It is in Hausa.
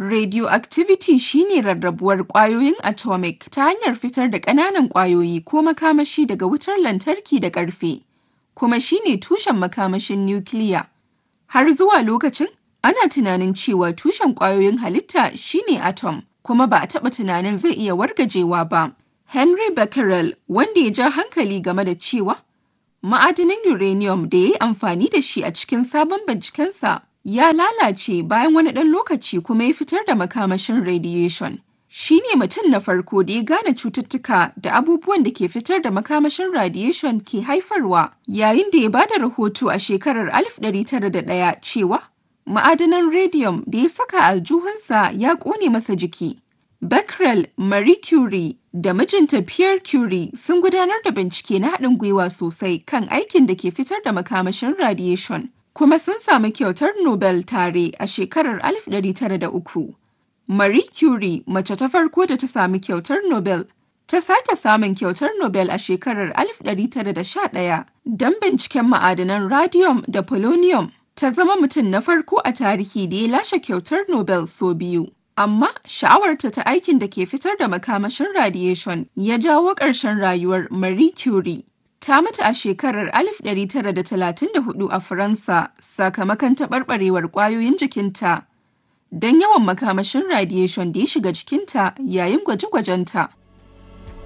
Radioactivity shine rarrabuwar ƙwayoyin atomic ta hanyar fitar da ƙananan ƙwayoyi ko makamashi daga wutar lantarki da ƙarfe, kuma shine tushen makamashin nukiliya. Har zuwa lokacin, ana tunanin cewa tushen ƙwayoyin halitta shine atom, kuma ba a taɓa tunanin zai iya wargajewa ba. Henry Becquerel, wanda ya ja hankali game da cewa ma'adanin uranium da ya yi amfani da shi a cikin sabon bincikensa ya lalace bayan wani ɗan lokaci kuma ya fitar da makamashin radiation. Shi ne mutum na farko da ya gane cututtuka da abubuwan da ke fitar da makamashin radiation ke haifarwa yayin da ya ba da rahoto a shekarar 1901 cewa ma'adanan radium da ya saka aljuhunsa ya ƙone masa jiki. Becquerel, Marie Curie da mijinta Pierre Curie sun gudanar da bincike na haɗin gwiwa sosai kan aikin da ke fitar da makamashin radiation, kuma sun samu kyautar Nobel tare a shekarar 1903. Marie Curie, mace ta farko da ta sami kyautar Nobel, ta sake samun kyautar Nobel a shekarar 1911 don binciken ma'adanan radium da polonium. Ta zama mutum na farko a tarihi da ya lashe kyautar Nobel sau biyu. Amma sha'awarta ta aikin da ke fitar da makamashin radiation ya jawo ƙarshen rayuwar Marie Curie. Ta mutu a shekarar 1934 a Faransa sakamakon taɓarɓarewar ƙwayoyin jikinta don yawan makamashin radiation da ya shiga jikinta yayin gwaje-gwajenta.